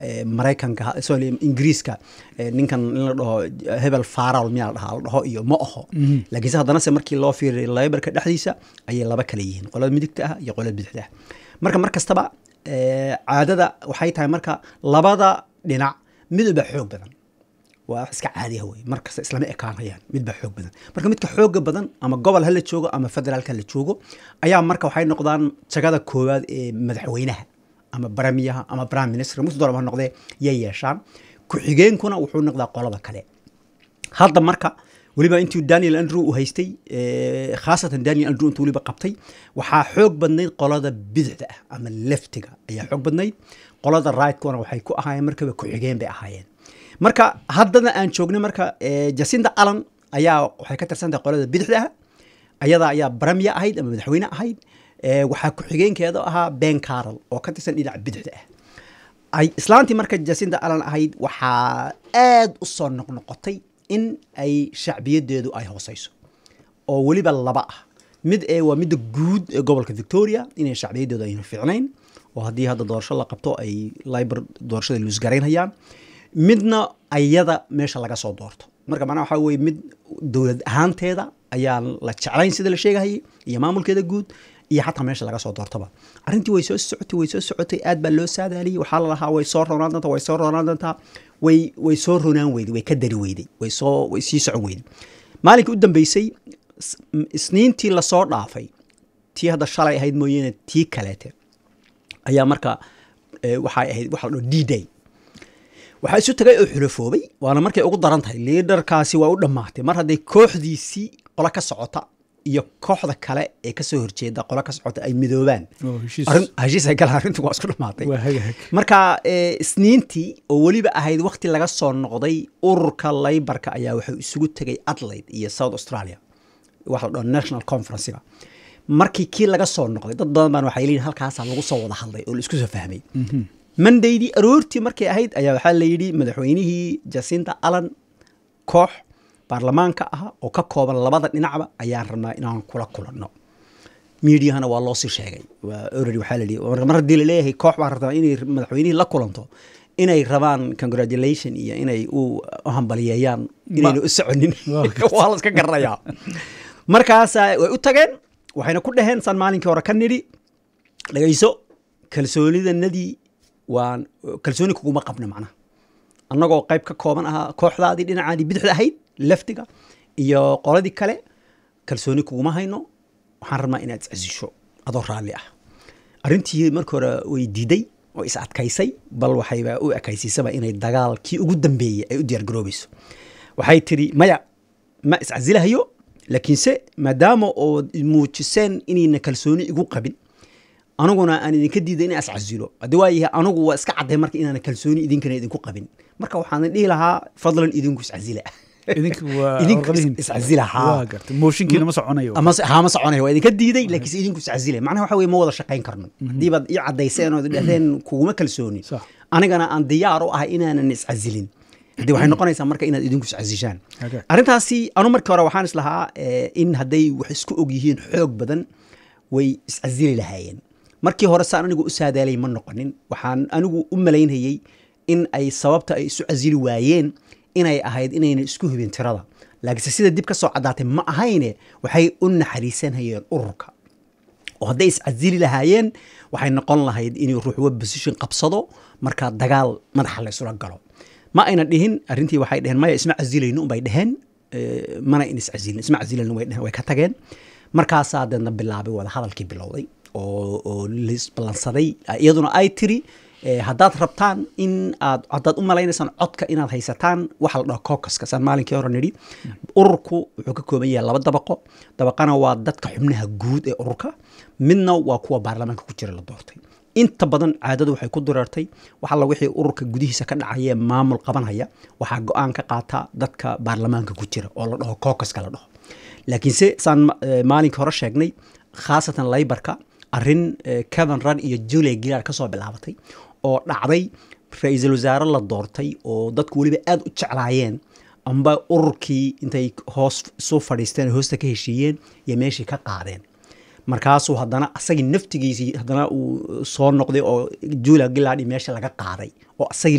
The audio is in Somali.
maraykanka sorry ingiriiska ninkan in la dhaho hebel faral miyaa la dhahaa la dhaho iyo ma aho laakiinse haddana se markii loo fiiriy laybarka dhexdiisa ayay laba kale yihiin qolada midigta ah iyo qolada bidixda ah marka mar kastaba caadada waxay tahay marka labada dhinac midba xoog badan waa wax iska caadiya wey markasta islama ekaanayaan midba xoog badan marka midka xooga badan ama gobol hala joogo ama federaalk hala joogo ayaa marka waxay noqdaan jagada koowaad ee madaxweynaha ama baramiyaha ama prime minister mus dooraba ha noqdee yay yeeshaan ku-xigeenkuna wuxuu noqdaa qolada kale hadda marka weliba intuu daniel andrew u haystay khaasatan daniel andrew intuu weliba qabtay waxaa xoog badnayd qolada bidixda ah ama leftiga ayaa xoog badnayd qolada rigtkuna waxay ku ahaayeen markaba ku-xigeen bay ahaayeen marka haddana aan joognay marka jacinda allan ayaa waxay ka tirsantahay qolada bidixda ah ayada ayaa baramiya ahayd ama madaxweyne ahayd waxaa ku-xigeenkeeda ahaa ben carol oo ka tirsan dhinaca bidixda ah islaantii marka jacinda allan ahayd waxaa aad u soo noqnoqotay in ay shacbiyadeedu ay hooseyso oo weliba laba ah mid ee waa midda guud ee gobolka victoria inay shacbiyadeedu aynu fiicnayn oo haddii hadda doorasho la qabto ay liber doorashada luusgaraynhayaan midna ayada meesha laga soo doorto marka macnaha waxaa weye mid dowlad ahaanteeda ayaan la jeclayn sida la sheegahayay iyo maamulkeeda guud iyo xataa meesha laga soo doortaba arrintii way soo socotay way soo socotay aad baa loo saadaaliyey waxaa la lahaa way soo roonaan doontaa way soo roonaan doontaa way way soo ronaan weyday way ka dari weyday way soo way sii socon weyday maalinkii u dambeysay isniintii lasoo dhaafay tii hadda shalay ahayd mooyeene tii kaleete ayaa marka waxay ahayd waxa la dhaho d day waxaa isu tagay oo xulafoobay waana markay ugu daran tahay liidarkaasi waa u dhammaatay mar hadday kooxdiisii qolo ka socota iyo kooxda kale ee kasoo horjeeda qolo ka socota ay midoobaan heshiis ay galaan arrintu waa isku dhammaatay marka isniintii oo weliba ahayd wakti laga soo noqday ururka laybarka ayaa wuxuu isugu tegay adelaide iyo south australia waxa la dhaho national conferencega markii kii laga soo noqday dad badan baan waxay leeyihin halkaasaa lagu soo wada hadlay oo la isku soo fahmay mondaydii aroortii markay ahayd ayaa waxaa la yidhi madaxweynihii jacinta allan koox baarlamaanka ah oo ka kooban labada dhinacba ayaan rabnaa inaan kula kulanno miidiyahana waa loo sii sheegay already waxaa la yidhi mar haddii laleeyahay koox baan rabtaa inay madaxweynihii la kulanto inay rabaan congratulation iyo inay u hambaliyeeyaan inayna u soconin waa la iska garanayaa markaasa way u tageen waxayna ku dhaheen saan maalinkii hore ka nidhi dhagayso kalsoonidanadii waan kalsooni kuguma qabno macnaha annagoo qayb ka kooban ahaa kooxdaadii dhinacaadii bidixda ahayd leftiga iyo qoladii kale kalsooni kuguma hayno waxaan rabnaa inaad iscasisho adoo raalli ah arrintii markii hore way diiday oo is adkaysay bal waxayba u ekaysiisaba inay dagaal kii ugu dambeeyey ay u diyaargaroobayso waxay tidhi maya ma iscasilahayo laakiinse maadaama oo muujiseen inayna kalsooni igu qabin aniguna aan idinka diiday in iscasilo haddii waayahay anigu waa iska cadday marka inaana kalsooni idinkana idinku qabin marka waxaan dhihi lahaa fadlan idinku iscasila mooshinkiina ma soconayo ha ma soconayo waa idinka diiday laakiinse idinku iscasila macnaha waxa weye ma wada shaqayn karno haddii baad ii caddayseen oo dhahdeen kuguma kalsooni anigana aan diyaar u ahay inaanan iscasilin haddii waxay noqonaysaa marka inaad idinku iscasishaan arrintaasi anu markii hore waxaan islahaa in hadday wax isku og yihiin xoog badan way iscasili lahaayeen markii hore saan anigu u saadaalay ma noqonin waxaan anigu u malaynayey in ay sababta ay isu casili waayeen inay ahayd inayna isku hubin tirada laakiinse sida dib ka soo caddaatay ma ahayne waxay u naxariisanhayeen ururka oo hadday iscasili lahaayeen waxay noqon lahayd inuu ruuxwa position qabsado markaa dagaal madaxa la isula galo ma ayna dhihin arrintii waxay dheheen maya isma casilayno unbay dheheen mana in iscasilin isma casilayno way dheheen way ka tageen markaasaa deedna bilaabay wada hadalkii bilowday oo oo lisballansaday iyaduna ay tiri haddaad rabtaan in aad haddaad u malaynaysaan codka inaad haysataan waxa la dhaho kokaska saan maalinkii hore nidhi ururku wuxuu ka kooban yahay laba dabaqo dabaqana waa dadka xubnaha guud ee ururka midna waa kuwa baarlamaanka ku jira la doortay inta badan caadadu waxay ku dureertay wax alla wixii ururka gudihiisa ka dhacayee maamul qabanhaya waxaa go-aan ka qaata dadka baarlamaanka ku jira oo la dhaho kokaska la dhaho laakiinse saan maalinkii hore sheegnay khaasatan laybarka arrin kevin run iyo julia gilar ka soo bilaabatay oo dhacday ra-iisul wasaare la doortay oo dadku weliba aada u jeclaayeen amba ururkii intay hoos isu fadhiisteen hoosta ka heshiiyeen iyo meeshii ka qaadeen markaasuu haddana asagii naftigiisii haddana uu soo noqday oo julia gillard meesha laga qaaday oo asagii